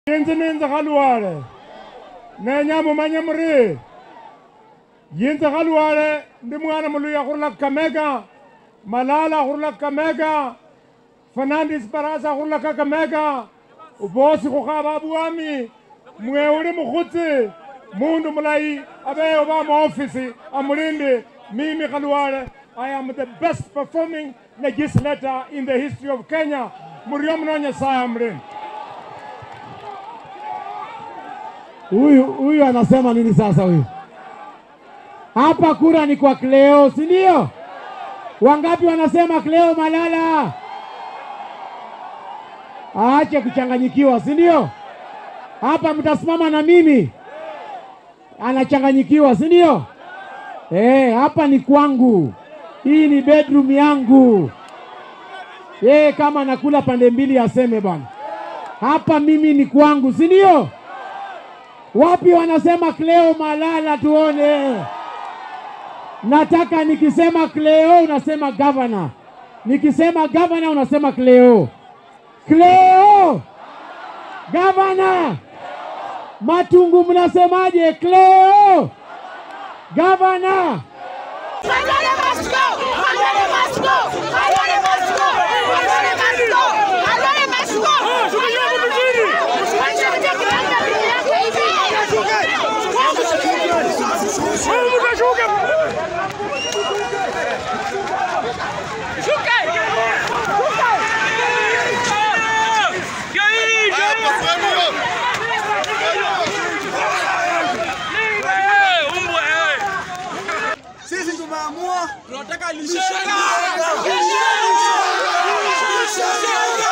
yinzi ninzi khalwale nenya mumanye muri yinzi khalwale ndi mwana muluya khurula kakamega malala khurula kakamega fernandes barasa khurula kakamega bosi khukhaba bwami mwe uli mukhutsi mundu mulayi abeyo ba muofisi amulindi mimi khalwale I am the best performing legislator in the history of Kenya. Murio mno Nyasaye amlindi. Huyu huyu anasema nini sasa huyu? Hapa kura ni kwa Cleo, si ndio? Wangapi wanasema Cleo Malala? Aache kuchanganyikiwa, si ndio? Hapa mtasimama na mimi. Anachanganyikiwa, si ndio? Eh, hapa ni kwangu. Hii ni bedroom yangu. Yeye kama nakula pande mbili aseme bwana. Hapa mimi ni kwangu, si ndio? Wapi wanasema Cleo Malala tuone? Nataka nikisema Cleo unasema governor. Nikisema governor unasema Cleo. Cleo! Governor! Matungu mnasemaje? Cleo! Governor! Malala must go! Malala must go! Malala must go! Malala must go! Malala must go! Sisi tumeamua tunataka lishe. Lishe!